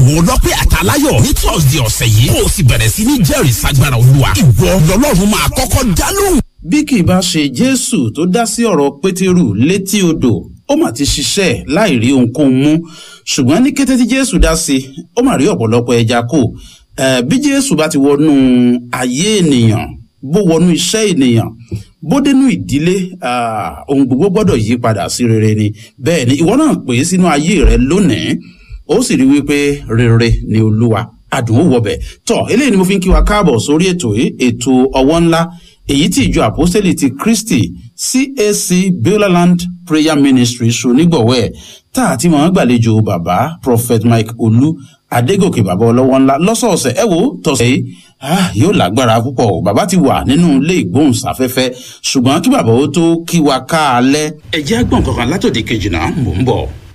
àwọn ọlọ́pẹ́ àtàláyọ̀ ní thursday ọ̀sẹ̀ yìí kó o sì bẹ̀rẹ̀ sí ní jẹ́rìí sagbára olúwa ìwọ lọ́lọ́run máa kọ́kọ́ dá lóhùn. bí kì í bá ṣe jésù tó dá sí ọ̀rọ̀ pétérù létí odò ó mà ti ṣiṣẹ́ láì rí ohunkóhun mú ṣùgbọ́n ní kété tí jésù dá sí ó mà rí ọ̀pọ̀lọpọ̀ ẹja kò bí jésù bá ti wọnú ayé ènìyàn bó wọnú iṣẹ́ ènìyàn bó dénú ìdílé ohun gbogbo gbọ́dọ̀ yí padà sí rere ni bẹ́ẹ̀ ni ìwọ náà pè é sínú ayé rẹ lónìí ó sì rí wípé rere ni olúwa adùn ó wọbẹ̀ tọ́ eléyìí ni mo fi ń kí wa káàbọ̀ sórí ètò yìí ètò ọwọ́ ńlá èyí tí ìjọ àpọ́sítélì ti kristi cac beulah prayer ministry ṣonígbọ̀wọ́ ẹ̀ tá a ti máa ń gbàlejò bàbá prophet mike olú adégòkè bàbá ọlọ́wọ́ ńlá lọ́sọ̀ọ̀sẹ̀ ẹ wo tọ̀sẹ̀ yìí yóò lágbára púpọ̀ o bàbá ti wà nínú ilé ìgbóhùnsáfẹ́fẹ́ ṣùgbọ́n kí bàbá ó tó kí wa ká alẹ́. ẹ jẹ́ àgbọ̀n kankan látòdì kejì náà mò ń bọ̀.